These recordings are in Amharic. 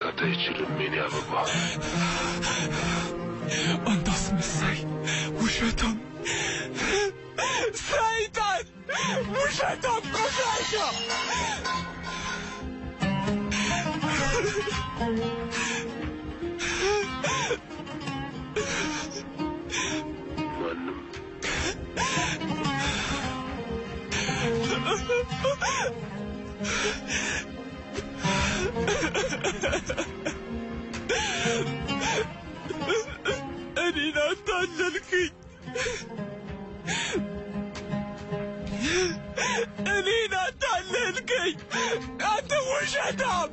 ሊያሳካት አይችልም የኔ አበባ። አንተ አስመሳይ፣ ውሸታም፣ ሰይጣን፣ ውሸታም፣ ቆሻሻ! ማንም እኔን አታለልክኝ። እኔን አታለልክኝ። አንተ ውሸታም!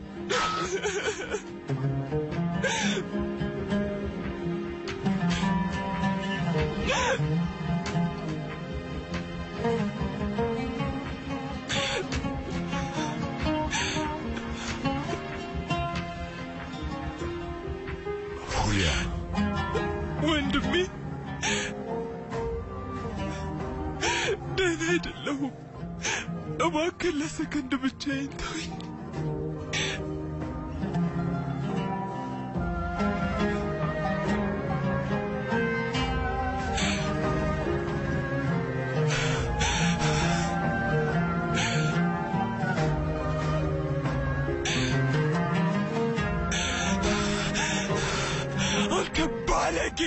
ሁሊያን ወንድሜ ደህና አይደለሁም። እባክህ ለሰከንድ ብቻዬን ተወኝ። አንተ ባለጌ!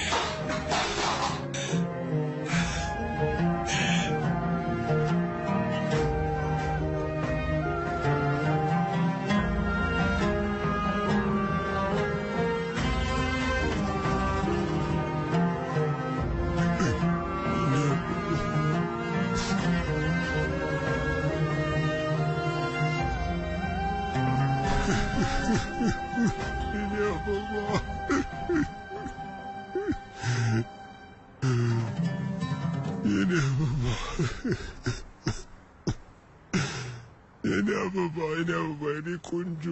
የኔ አበባ የኔ አበባ የኔ አበባ የኔ አበባ የኔ ቆንጆ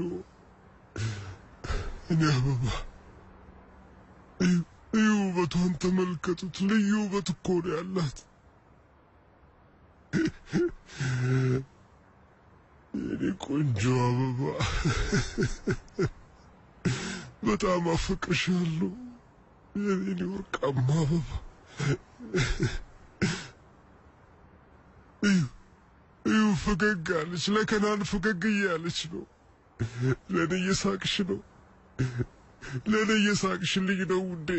የኔ አበባ እዩ እዩ ውበቷን ተመልከቱት። ልዩ ውበት እኮ ነው ያላት። የኔ ቆንጆ አበባ በጣም አፈቅርሻለሁ የኔ ወርቃማ አበባ። እዩ እዩ ፈገግ አለች። ለከናን ፈገግ እያለች ነው። ለእኔ እየሳቅሽ ነው። ለእኔ እየሳቅሽልኝ ነው ውዴ።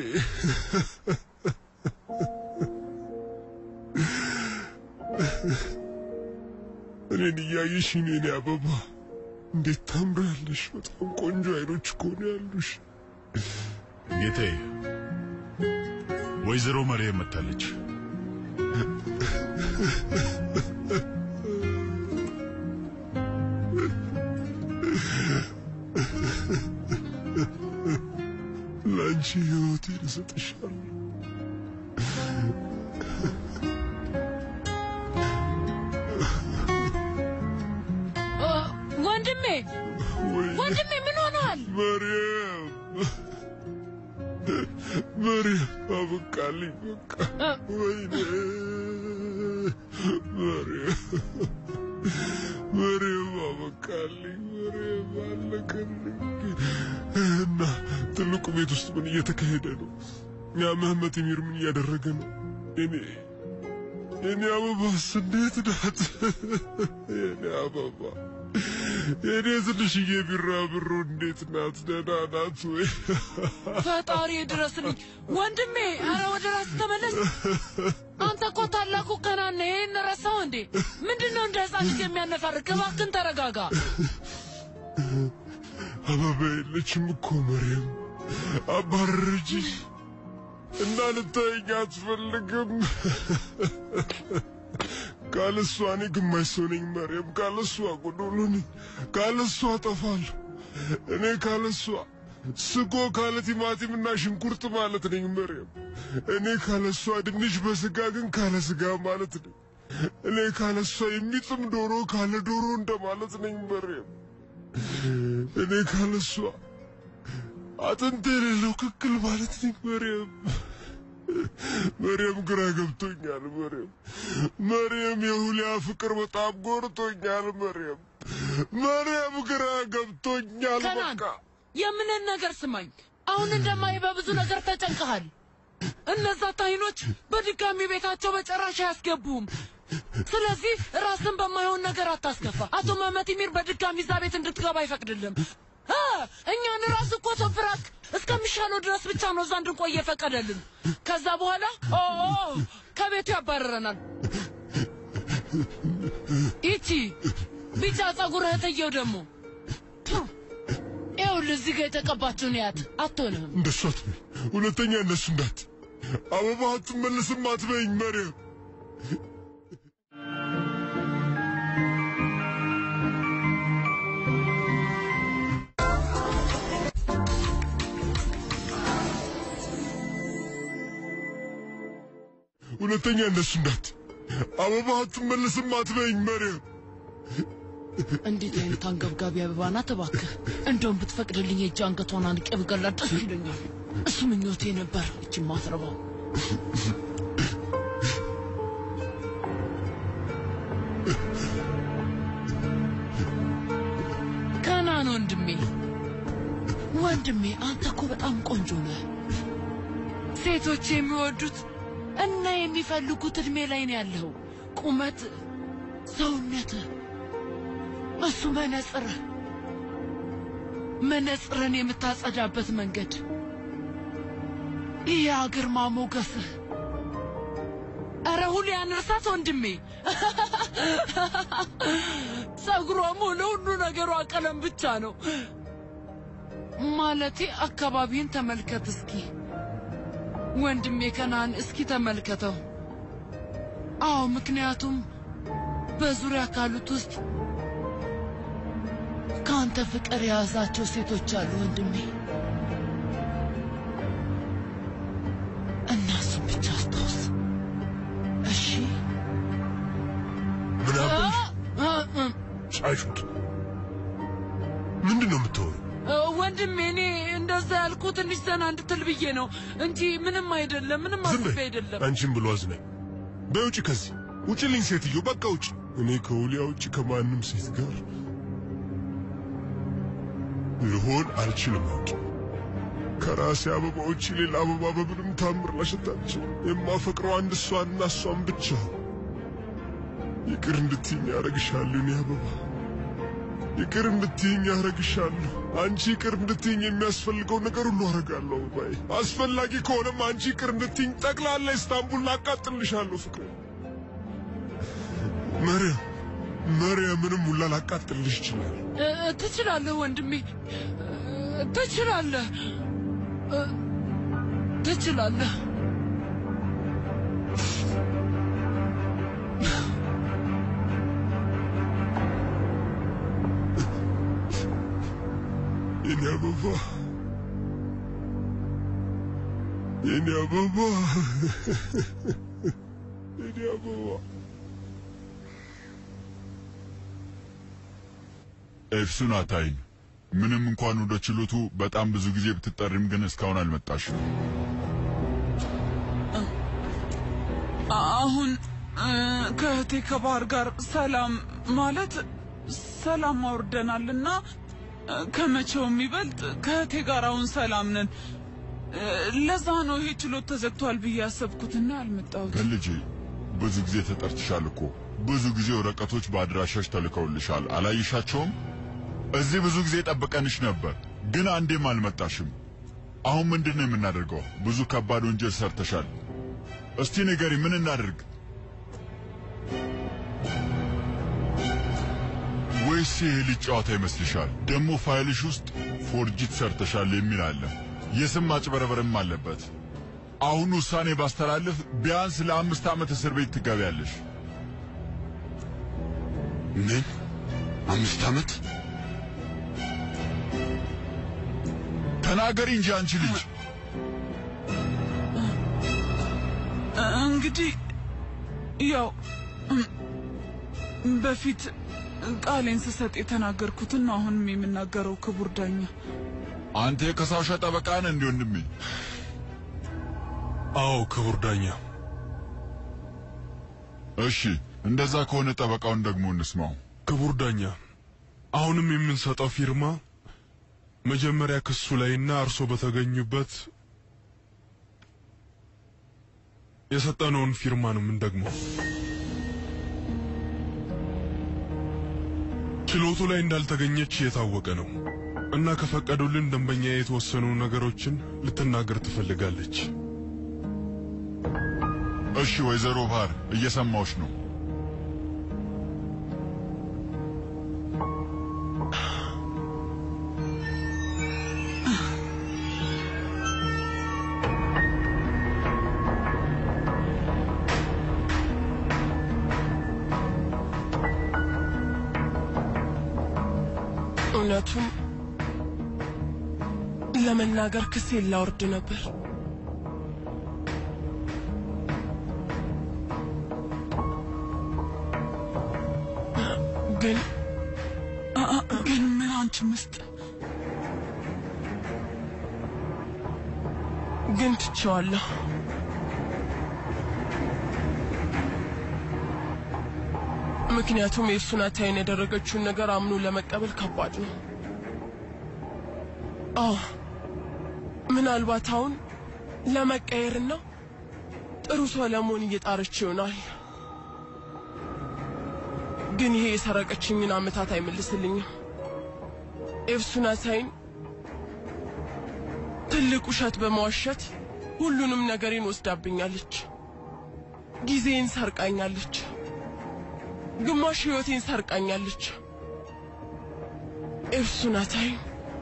እኔን እያየሽ የኔ አበባ እንዴት ታምራለሽ! በጣም ቆንጆ አይኖች እኮ ነው ያሉሽ። ጌታዬ፣ ወይዘሮ መርየም መታለች። ለአንቺ ሕይወቴን እሰጥሻለሁ። ወንድሜ ወይ ወንድሜ ምን ሆነሃል? መርየም መርየም፣ አበቃልኝ በቃ። ወይኔ መርየም መርየም፣ አበቃልኝ መርየም፣ አለቀልኝ። እና ትልቁ ቤት ውስጥ ምን እየተካሄደ ነው? ያ መህመት ሚር ምን እያደረገ ነው? እኔ የኔ አበባስ እንዴት ናት? የኔ አበባ የኔ ትንሽዬ ቢራብሮ እንዴት ናት? ደህና ናት ወይ? ፈጣሪ ድረስልኝ ወንድሜ። አረ ወደ ራስ ተመለስ። አንተ እኮ ታላቁ ከናን ነህ። ይህን ረሳው እንዴ? ምንድን ነው እንደ ህፃን ልጅ የሚያነፋርቅ? እባክህን ተረጋጋ። አበባ የለችም እኮ መርየም፣ አባረረችሽ እና ልታየኝ አትፈልግም። ካለሷ እኔ ግማሽ ሰው ነኝ መርየም፣ ካለሷ ጎዶሎ ነኝ፣ ካለሷ እጠፋለሁ። እኔ ካለሷ ስጎ ካለ ቲማቲምና ሽንኩርት ማለት ነኝ መርየም። እኔ ካለሷ ድንች በስጋ ግን ካለ ስጋ ማለት ነኝ። እኔ ካለሷ የሚጥም ዶሮ ካለ ዶሮ እንደማለት ነኝ መርየም። እኔ ካለሷ አጥንት የሌለው ክክል ማለት ነኝ መርየም። መርየም ግራ ገብቶኛል መርየም። መርየም የሁሊያ ፍቅር በጣም ጎርቶኛል መርየም። መርየም ግራ ገብቶኛል ከናን በቃ የምንን ነገር ስማኝ። አሁን እንደማይ በብዙ ነገር ተጨንቀሃል። እነዛ ታይኖች በድጋሚ ቤታቸው በጨራሽ አያስገቡም። ስለዚህ ራስን በማይሆን ነገር አታስከፋ። አቶ መመት ሚር በድጋሚ እዛ ቤት እንድትገባ አይፈቅድልም። አ፣ እኛን ራስ እኮ ተፍራክ እስከሚሻለው ድረስ ብቻ ነው እዛ እንድንቆይ የፈቀደልን። ከዛ በኋላ ኦ ኦ፣ ከቤቱ ያባረረናል። ይቺ ቢጫ ጸጉርህ እህትየው ደግሞ ቱ፣ ይኸውልህ እዚህ ጋር የተቀባችውን ያት አትሆንህም። እንደሱ አትበይ። ሁለተኛ እነሱ እንዳት አበባ አትመለስም አትበይኝ መርየም። ሁለተኛ እነሱ እንዳት አበባ አትመለስም አትበይኝ መርየም። እንዴት አይነት አንገብጋቢ አበባ ናት እባክህ! እንደውም ብትፈቅድልኝ የእጅ አንገቷን አንቄ ብገላት ደስ ይለኛል። እሱ ምኞቴ ነበር። እቺ ማትረባው ከናን ወንድሜ፣ ወንድሜ አንተ እኮ በጣም ቆንጆ ነህ። ሴቶች የሚወዱት እና የሚፈልጉት እድሜ ላይ ነው ያለው። ቁመት፣ ሰውነትህ እሱ መነጽር መነጽርን የምታጸዳበት መንገድ ይህ ግርማ ሞገስህ። ኧረ ሁሊያን እርሳት ወንድሜ። ጸጉሯ ሙሉ ሁሉ ነገሯ ቀለም ብቻ ነው። ማለቴ አካባቢን ተመልከት እስኪ ወንድሜ ከናን፣ እስኪ ተመልከተው። አዎ ምክንያቱም በዙሪያ ካሉት ውስጥ ከአንተ ፍቅር የያዛቸው ሴቶች አሉ ወንድሜ። እና እሱን ብቻ አስታውስ እሺ? ምን አበሽ? አ- አ- ሻሹት ምንድን ነው የምትሆኑ? አ፣ ወንድሜ እኔ እንደዛ ያልኩ ትንሽ ዘና እንድትል ብዬ ነው እንጂ ምንም አይደለም። ምንም ዝም አስቤ በይ። አይደለም። አንቺም ብሎ አዝናኝ። በይ ውጭ ከዚህ ውጭልኝ፣ ሴትዮ በቃ ውጭ። እኔ ከውሊያ ውጭ ከማንም ሴት ጋር ልሆን አልችልም። አውቂ ከራሴ አበባ ውጭ ሌላ አበባ በምንም ታምር ላሸት አልችልም። የማፈቅረው አንድ እሷንና እሷን ብቻ። ይቅር እንድትይኝ ያደርግሻለሁ። እኔ አበባ ይቅር እንድትይኝ ያደርግሻለሁ። አንቺ ይቅር እንድትይኝ የሚያስፈልገው ነገር ሁሉ አደርጋለሁ። አበባዬ አስፈላጊ ከሆነም አንቺ ይቅር እንድትይኝ ጠቅላላ ኢስታንቡል ላቃጥልሻለሁ። ፍቅሬ መርያም መርያምንም ሁላ ላቃጥልሽ ይችላል። እ፣ ትችላለህ ወንድሜ እ፣ ትችላለህ እ፣ ትችላለህ። የኔ አበባ የኔ አበባ የኔ አበባ ኤፍሱን አታይን። ምንም እንኳን ወደ ችሎቱ በጣም ብዙ ጊዜ ብትጠሪም ግን እስካሁን አልመጣሽም። አሁን እ፣ ከእህቴ ከባህር ጋር ሰላም ማለት ሰላም አውርደናልና እ፣ ከመቼውም ይበልጥ ከእህቴ ጋር አሁን ሰላም ነን። እ፣ ለዛ ነው ይሄ ችሎት ተዘግቷል ብዬ ያሰብኩትና ያልመጣሁት። ግን ልጄ ብዙ ጊዜ ተጠርትሻል እኮ። ብዙ ጊዜ ወረቀቶች በአድራሻሽ ተልከውልሻል። አላይሻቸውም? እዚህ ብዙ ጊዜ ጠብቀንሽ ነበር፣ ግን አንዴም አልመጣሽም። አሁን ምንድን ነው የምናደርገው? ብዙ ከባድ ወንጀል ሰርተሻል። እስቲ ንገሪ፣ ምን እናድርግ? ወይስ ይሄ ልጅ ጨዋታ ይመስልሻል? ደግሞ ፋይልሽ ውስጥ ፎርጂት ሰርተሻል የሚል አለ። የስም ማጭበረበርም አለበት። አሁን ውሳኔ ባስተላልፍ ቢያንስ ለአምስት ዓመት እስር ቤት ትገቢያለሽ። ምን አምስት ዓመት ተናገሪ እንጂ አንቺ ልጅ። እ፣ እንግዲህ ያው እም፣ በፊት ቃሌን ስሰጥ የተናገርኩትን ነው አሁንም የምናገረው ክቡር ዳኛ። አንተ የከሳሿ ጠበቃ ነህ እንዴ ወንድሜ? አዎ ክቡር ዳኛ እሺ፣ እንደዛ ከሆነ ጠበቃውን ደግሞ እንስማው። ክቡር ዳኛ አሁንም የምንሰጠው ፊርማ መጀመሪያ ክሱ ላይና እርሶ በተገኙበት የሰጠነውን ፊርማ ነው የምንደግመው። ችሎቱ ላይ እንዳልተገኘች የታወቀ ነው እና ከፈቀዱልን ደንበኛ የተወሰኑ ነገሮችን ልትናገር ትፈልጋለች። እሺ ወይዘሮ ባህር እየሰማዎች ነው። እውነቱን ለመናገር ክሴን ላወርድ ነበር። ግን አ- አ- ግን ምን አንቺ ምስጥ ግን ትቼዋለሁ። ምክንያቱም የእሱን አታይን ያደረገችውን ነገር አምኖ ለመቀበል ከባድ ነው። አዎ ምናልባት አሁን ለመቀየርና ጥሩ ሰው ለመሆን እየጣረች ይሆናል። ግን ይሄ የሰረቀችኝን ዓመታት አይመልስልኝም። ኤፍሱናታይን ትልቅ ውሸት በመዋሸት ሁሉንም ነገሬን ወስዳብኛለች። ጊዜን ሰርቃኛለች። ግማሽ ሕይወቴን ሰርቃኛለች። ኤፍሱናታይ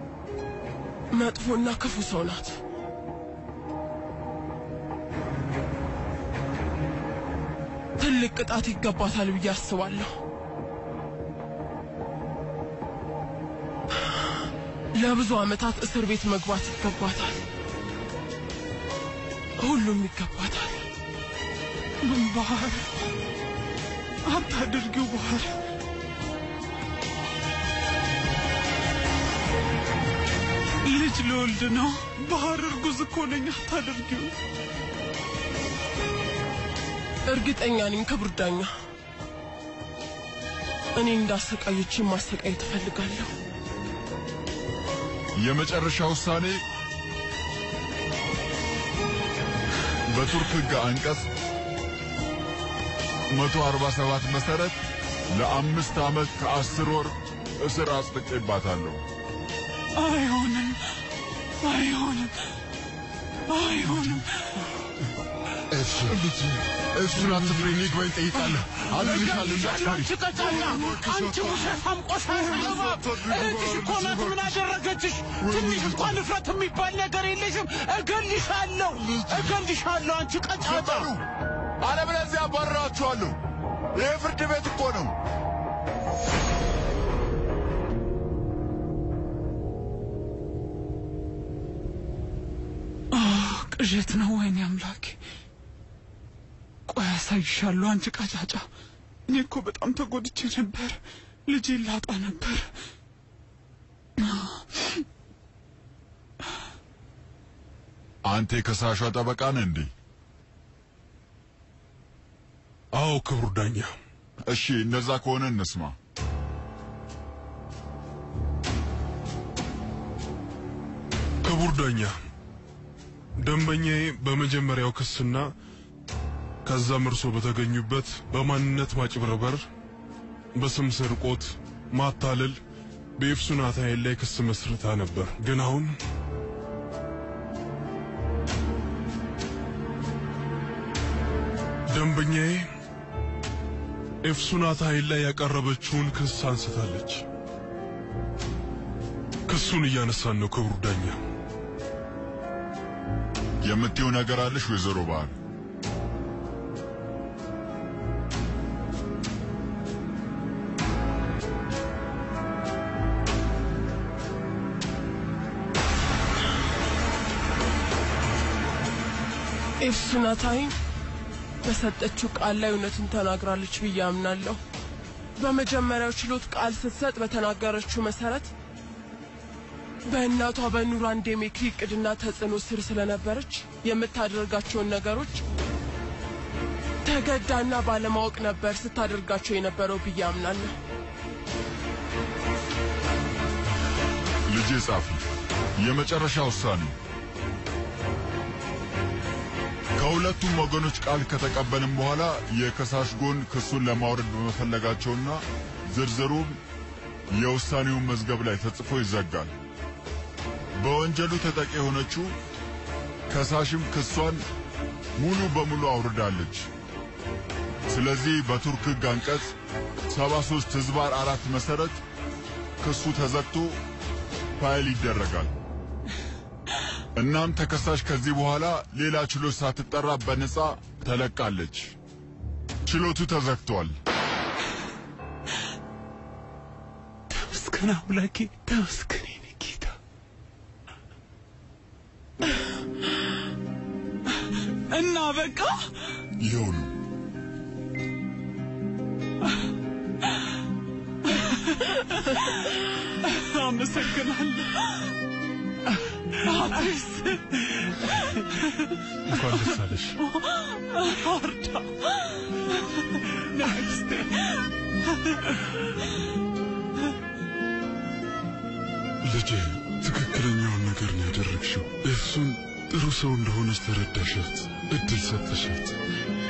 መጥፎና ክፉ ሰው ናት። ትልቅ ቅጣት ይገባታል ብዬ አስባለሁ። ለብዙ ዓመታት እስር ቤት መግባት ይገባታል። ሁሉም ይገባታል። ባህር አታድርጊው ባህር ልጅ ልወልድ ነው ባህር እርጉዝ እኮ ነኝ አታድርጊው እርግጠኛ ነኝ ክቡር ዳኛ፣ እኔ እንዳሰቃየች ማሰቃየት እፈልጋለሁ። የመጨረሻ ውሳኔ በቱርክ ሕግ አንቀጽ 147 መሰረት ለአምስት ዓመት ከአስር ወር እስር አጽድቄባታለሁ። አይሆንም አይሆንም አይሆንም እሱን አትፍሪ፣ እኔ ይግባኝ ጠይቃለሁ። አዝልሻለሁ እንዳትፈሪ። አንቺ ቀጫጫ፣ አንቺ ውሸታም ቆሻሻ እባብ! እህትሽ እኮ ናት። ምን አደረገችሽ? ትንሽ እንኳን እፍረት የሚባል ነገር የለሽም። እገልሻለሁ፣ እገልሻለሁ፣ አንቺ ቀጫጫ! አለበለዚያ አባርራችኋለሁ። ይህ ፍርድ ቤት እኮ ነው። ቅዠት ነው ወይኔ አምላኬ ቆይ አሳይሻለሁ አንቺ ቀጫጫ እኔ እኮ በጣም ተጎድቼ ነበር ልጄን ላጣ ነበር አንተ የከሳሿ ጠበቃ ነህ እንዴ? አዎ ክቡር ዳኛ። እሺ፣ እነዛ ከሆነ እንስማ። ክቡር ዳኛ፣ ደንበኛዬ በመጀመሪያው ክስና ከዛም እርሶ በተገኙበት በማንነት ማጭበርበር፣ በስም ስርቆት፣ ማታለል በኤፍሱናት ኃይል ላይ ክስ መስርታ ነበር። ግን አሁን ደንበኛዬ ኤፍሱናት ኃይል ላይ ያቀረበችውን ክስ አንስታለች። ክሱን እያነሳን ነው ክቡር ዳኛ። የምትይው ነገር አለሽ ወይዘሮ ባህር? ኤፍሱናታይም በሰጠችው ቃል ላይ እውነትን ተናግራለች ብዬ አምናለሁ። በመጀመሪያው ችሎት ቃል ስትሰጥ በተናገረችው መሰረት በእናቷ በኑራን ዴሜክሪ እቅድና ተጽዕኖ ስር ስለነበረች የምታደርጋቸውን ነገሮች ተገዳና ባለማወቅ ነበር ስታደርጋቸው የነበረው ብዬ አምናለሁ። ልጄ ጻፊ የመጨረሻ ውሳኔ ከሁለቱም ወገኖች ቃል ከተቀበልም በኋላ የከሳሽ ጎን ክሱን ለማውረድ በመፈለጋቸውና ዝርዝሩም የውሳኔውን መዝገብ ላይ ተጽፎ ይዘጋል። በወንጀሉ ተጠቂ የሆነችው ከሳሽም ክሷን ሙሉ በሙሉ አውርዳለች። ስለዚህ በቱርክ ሕግ አንቀጽ 73 ህዝባር አራት መሰረት ክሱ ተዘግቶ ፋይል ይደረጋል። እናም ተከሳሽ ከዚህ በኋላ ሌላ ችሎት ሳትጠራ በነፃ ተለቃለች። ችሎቱ ተዘግቷል። ተመስገን አምላኬ፣ ተመስገን የኔ ጌታ። እና በቃ ይኸው ነው። አመሰግናለሁ። አዲስ እንኳን ደስ አለሽ። አርዳ ነክስቴ ልጄ ትክክለኛውን ነገር ነው ያደረግሽው። እሱን ጥሩ ሰው እንደሆነች ተረዳሻት፣ እድል ሰጠሻት።